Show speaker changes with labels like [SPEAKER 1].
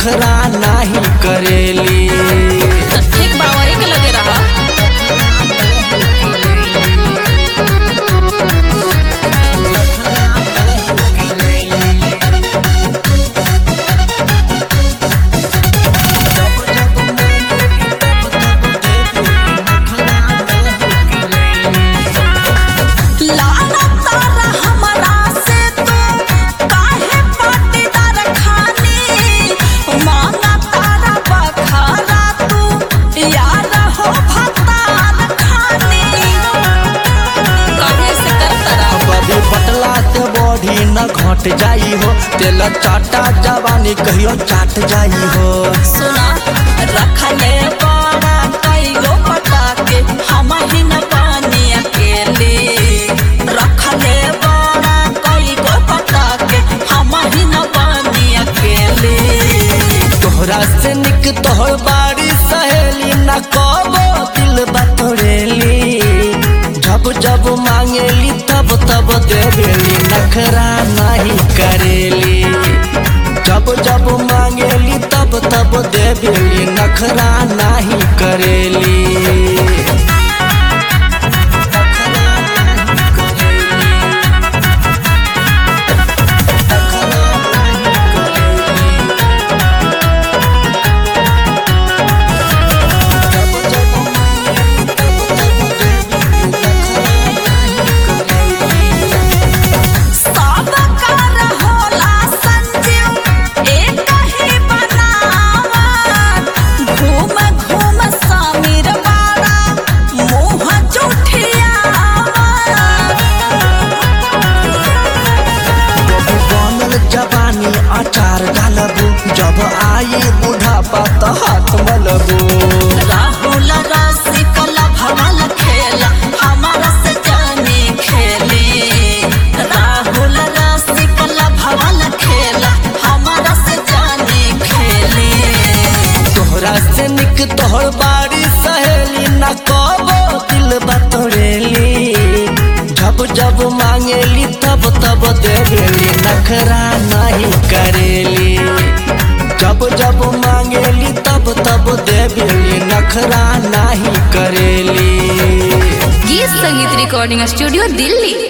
[SPEAKER 1] नखरा नाही करेली
[SPEAKER 2] तो ठीक बा वही के लगे रहा लाना तारा हमरा से तू काहे पाटीदार खानी माना तारा बखारा तू यार हो भतार खानी काहे से करतरा
[SPEAKER 1] बबी पटला से बॉडी न घट जाई हो तेल चाटा जवानी कहियो चाट जाई हो
[SPEAKER 2] सुना रखले बड़ा कईगो पटाके हम ही न पानी अकेले रखले बड़ा कईगो पटाके हम ही न पानी अकेले
[SPEAKER 1] तोहरा से निक तोहर बाड़ी सहेली न कबो दिल बतोरेली जब जब मांगेली तब तब देवेली नखरा नहीं करेली जब जब मांगेली तब तब देवेली नखरा नहीं करेली
[SPEAKER 2] सब कर होला संजीव एक ही बनावा घूम घूम समीर वाला मुँह जुठियावा
[SPEAKER 1] बनल जवानी अचार डालबू जब आई बुढ़ापा तो हाथ मलबू
[SPEAKER 2] राहुल रसिक भवल खेला हमारा से जाने खेले राहुल रसिक भवल खेला हमारा से जाने खेले
[SPEAKER 1] तोहरा से निक तोहर बाड़ी सहेली न कबो दिल बतोरेली जब जब मांगेली तब तब देवेली नखरा नहीं करेली जब जब मांगेली तब तब देवेली नखरा नहीं करेली
[SPEAKER 3] गीत संगीत रिकॉर्डिंग स्टूडियो दिल्ली